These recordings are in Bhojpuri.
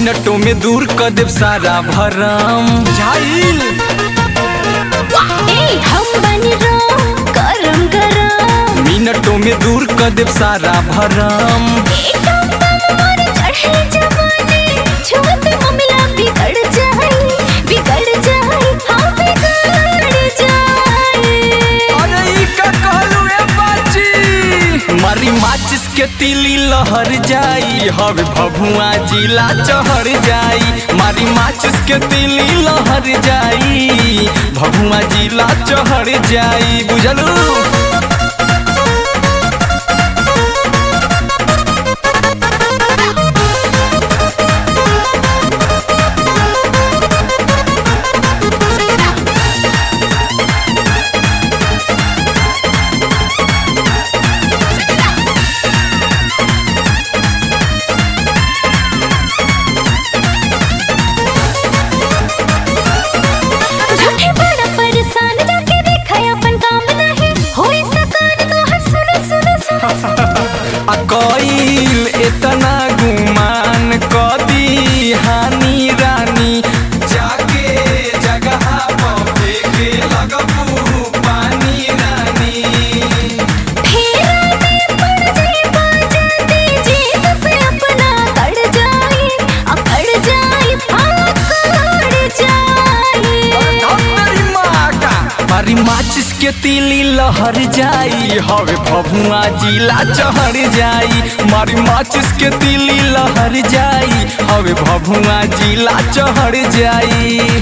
मिनटों में दूर कर देव सारा भरम झाइल ए हम बन राम गरम गरम मिनटों में दूर कर देव सारा भरम एकदम बम मार चढ़े जवानी छुअत मामला बिगड़ जाए बिगड़ जाए हाँ बिगड़ जाए अरे ई का कहलू ए बाची मारी माचिस के तिली लहर जाई हवे भभुआ जिला चढ़ जाई मारी माचिस के तिली लहर जाई भभुआ जिला चढ़ जाई बुझलू झूठे बड़ा परेशान जाके देखा अपन काम नहीं होई सकान तो हर सुनो सुनो सुनो सुनो आ कईल इतना गुमान कदी हानि रानी जाके जगह पर फेंके लगबू पानी रानी फेरा में पड़ जाए बाजा दे जीत पे अपना कड़ जाए अकड़ जाए अकड़ जाए मेरी माँ का मारी माचिस के तिली लहर जाई हवे भभुआ जिला चढ़ जाई मारी माचिस के तिली लहर जाई हवे भभुआ जिला चढ़ जाई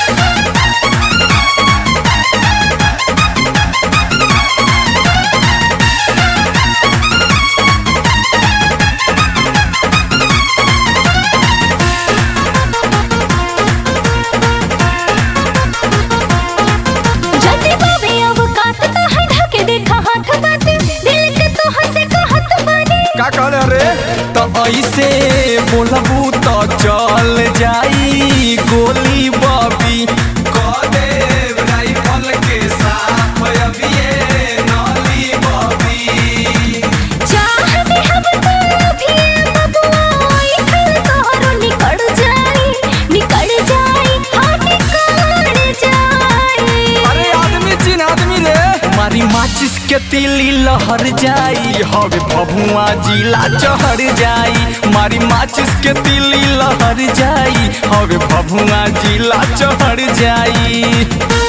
जल्दी बाबे अब काट तो है ढके देखा हाथ बाटे दिल के तो हंसे कहत बने का कहले रे तो ऐसे बोलबू तो चल जाई गोली बबी कदे राइफल के साथ अबिए नली बबी चाहते हम तो भी बबुआ इधर तोहरो निकल जाए निकल जाए हाँ निकल जाए अरे आदमी चिन आदमी रे मारी माचिस के तिली लहर जाई हवे भभुआ जिला चढ़ जाई मारी माचिस के तिली लहर जाई हवे भभुआ जिला चढ़ जाई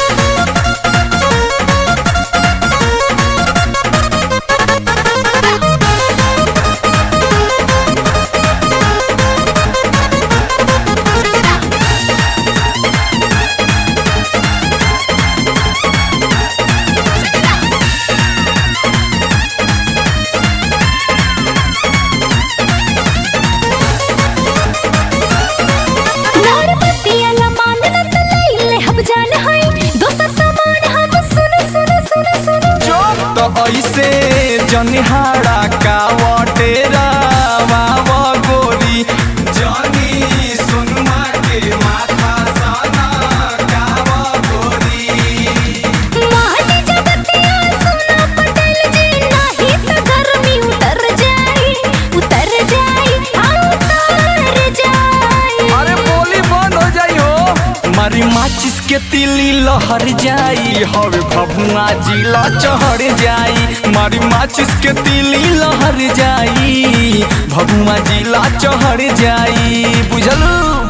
नारपतिया लमान न तो लैले हम जान है दोसर सामान हम सुनो सुनो सुनो सुनो जो तो ऐसे जनिहारा का वटेरा वावा गोरी जनी सुनमा के माथा साना कावा गोरी माटी जगतिया सोना पटेल जी नहीं तो गर्मी उतर जाए उतर जाए हाँ उतर जाए अरे बोली बंद हो जाई हो मारी माचिस के तिली लहर जाई हवे भभुआ जिला चढ़ जाई मारी माचिस के तिली लहर जाई भभुआ जिला चढ़ जाई बुझलू